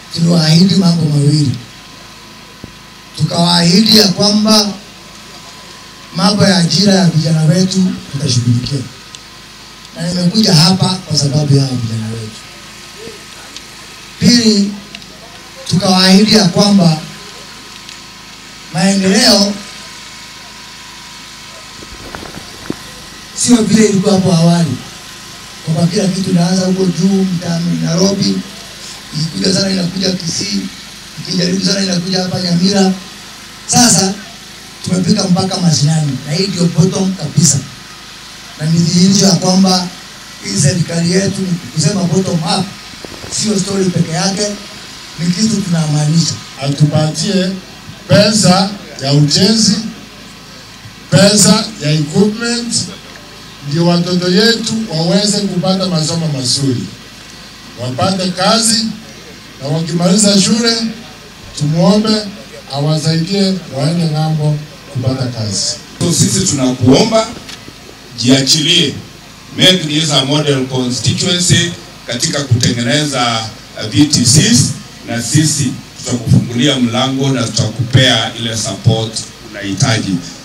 tuliwaahidi mambo mawili. Tukawaahidi ya kwamba mambo ya ajira ya vijana wetu tutashughulikia, na nimekuja hapa kwa sababu ya vijana wetu. Pili, tukawaahidi ya kwamba maendeleo sio vile ilikuwa hapo awali, kwamba kila kitu inaanza huko juu mtaani Nairobi, ikikuja sana inakuja Kisii, ikijaribu sana inakuja hapa Nyamira. Sasa tumefika mpaka mashinani, na hii ndio bottom kabisa, na ni dhihirisho ya kwamba hii serikali yetu ni kusema bottom up, sio story peke yake, ni kitu tunamaanisha. atupatie pesa ya ujenzi, pesa ya equipment, ndio watoto yetu waweze kupata masomo mazuri, wapate kazi, na wakimaliza shule tumuombe awasaidie waende ng'ambo kupata kazi. So sisi tunakuomba jiachilie, make this a model constituency katika kutengeneza uh, VTCs, na sisi tutakufungulia mlango na tutakupea ile support unahitaji.